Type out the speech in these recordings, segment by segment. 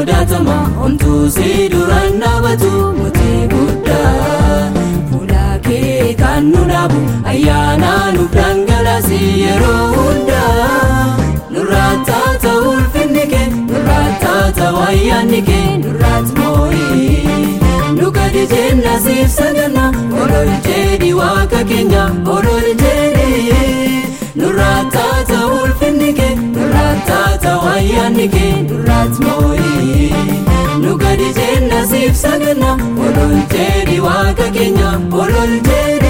sodaatama homtuu si duraan dhaabatu mootii guddaa fuula kee kan nu dhaabu ayyaana nuuf dhangalaasi yeroo hundaa nurraa taata ulfinni kee nurraa taata ayyaanni kee nurraat moo'ii nu gadi jenna siif saganna olol jedhi waaqa keenya olol jedhi nurraa taata ulfinni kee nurraa taata ayyaanni kee nurraat moo'ii nu gadi jenna siif saganna olol jedhi waaqa keenya olol jedhi.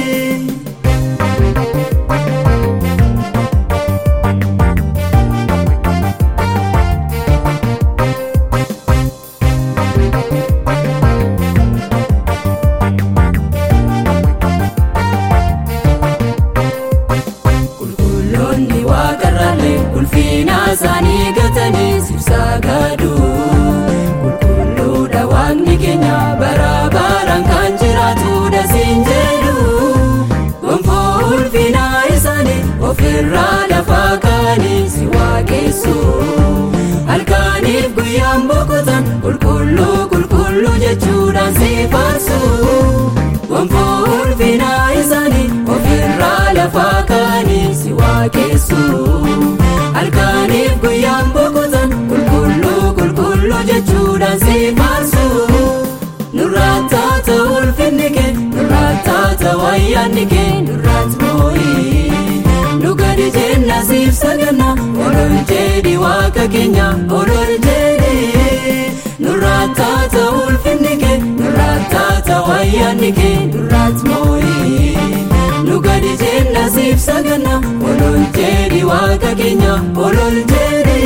qulqulloonni waaqarraallee ulfina isaanii gatanii sibsaa gaadu qulqulluudha waaqni keenya bara baraan kan jiraatu dasiin jedhu gonfoo ulfina isaanii ofirraa lafaa kaanii si waaqessu halkaniif guyyaan boqotan qulqulluu qulqulluu jechuudhaan si faarsu gonfoo ulfina isaanii ofirraa lafaa kaanii si waaqessu halkaniif guyyaan boqotan qulqulluu qulqulluu jechuudhaan si faarsu nurraa taata ulfinni kee nurraa taata ayyaanni kee nurraat moo'ii nu gadi jenna siif saganna olol jedhi waaqa keenya olol jedhi nurraa taata ulfinni kee nurraa taata ayyaanni kee nurraat moo'ii nu gadi jenna siif saganna olol jedhi waaqa keenya olol jedhi.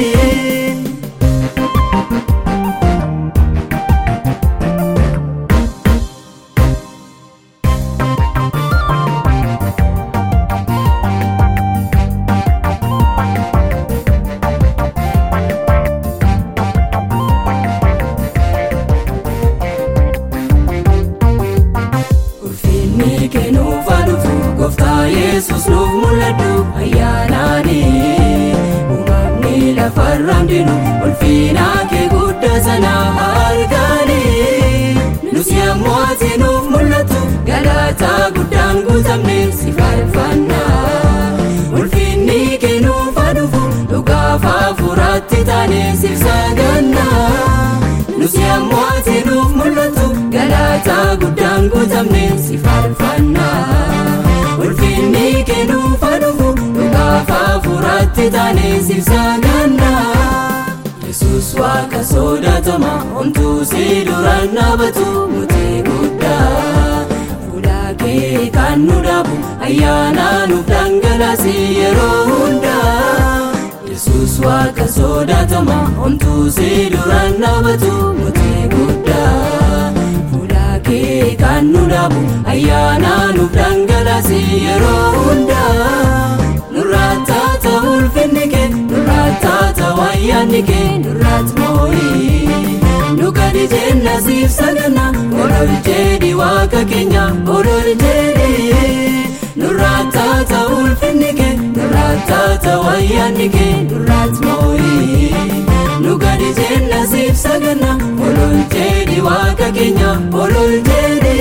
ulfinni kennuuf aduufu gooftaa yesus nuuf mul'adhu ayyaanaani uumamni lafarraan dinu ulfina kee guddaa sana argaani nus yommuu ati nuuf mul'attu galaataa guddaan guutamne si faarfanna ulfinni kennuuf aduufu dhugaaf hafuuratti taane siif saganna nus yommuu ati nuuf mul'attu galaataa guddaan guutamne si faarfanna ulfinni kennuuf aduufu dhugaaf hafuuratti taane siif saganna yesus waaqa sodaatama homtuu si duraan dhaabatu mootii guddaa fuula kee kan nu dhaabu ayyaana nuuf dhangalaasi yeroo hundaa yesus waaqa sodaatama homtuu si duraan dhaabatu mootii guddaa fuula kee kan nu dhaabu ayyaana nuuf dhangalaasi yeroo hundaa nurraa taata ulfinni kee nurraa taata ayyaanni kee nurraat moo'ii nu gadi jenna siif saganna olol jedhi waaqa keenya olol jedhi nurraa taata ulfinni kee nurraa taata ayyaanni kee nurraat moo'ii nu gadi jenna siif saganna olol jedhi waaqa keenya olol jedhi.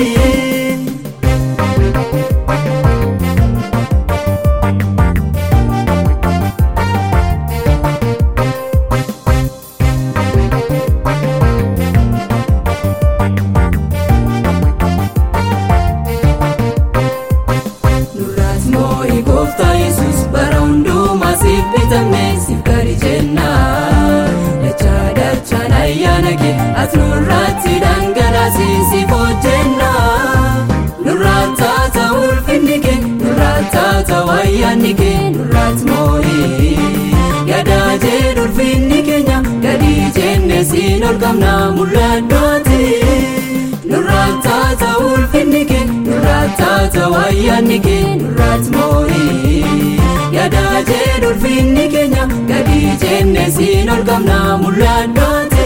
nurraas moo'ii gooftaa yesus bara hundumaa siif bitamne siif gadi jenna dachaa dachaan ayyaana kee ati nurraatti dhangalaasi siif hojjenna nurraa taata ulfinni kee nurraa taata ayyaanni kee nurraat moo'ii gadaa jedhu ulfinni keenya gadi jenne siin ol qabna mul'addooti nurraa taata ulfinni kee nurraa taata ayyaanni kee nurraat moo'ii yadaa jedhu ulfinni keenya gadi jenne siin ol qabna mul'addooti.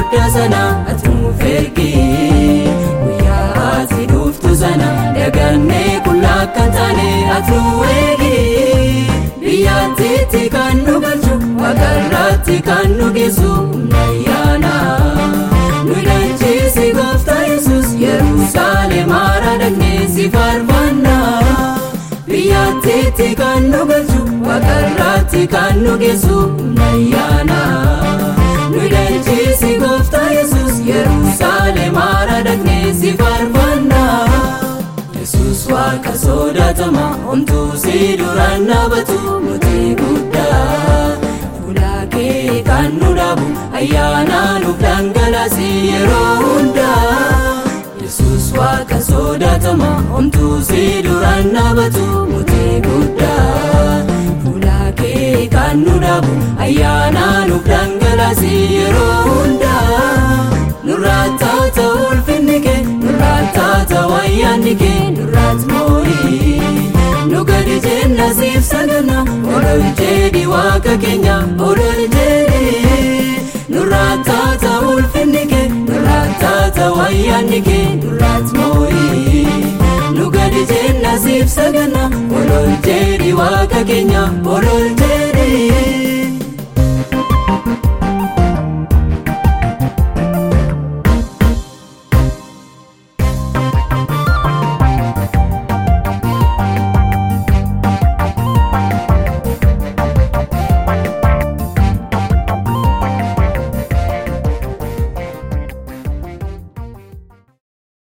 guddaa sana ati nuuf ergi guyyaa ati dhuftu sana dagannee qullaa akka hin taane ati nu eegi biyyaattiitti kan nu galchu waaqarraatti kan nu geessu humna ayyaana nu hidhachiisi gooftaa yesus yerusaalem haara dhaqnee si faarfanna biyyaattiitti kan nu galchu waaqarraatti kan nu geessu humna ayyaana nu hidhachiisi gooftaa yesus yerusaalem haara dhaqnee si faarfanna yesus waaqa sodaatama homtuu si duraan dhaabatu mootii guddaa fuula kee kan nu dhaabu ayyaana nuuf dhangalaasi yeroo hundaa yesus waaqa sodaatama homtuu si duraan dhaabatu mootii guddaa fuula kee kan nu dhaabu ayyaana nuuf dhangalaasi yeroo hundaa nurraa taata ulfinni kee nurraa taata wayyaanni kee nurraat moorii nu gadi jenna siif sagana olol jedhi waaqa keenya olol jedhi nurraa taata ulfinni kee nurraa taata wayyaanni kee nurraat moorii nu gadi jenna siif sagana olol jedhi waaqa keenya olol jedhi.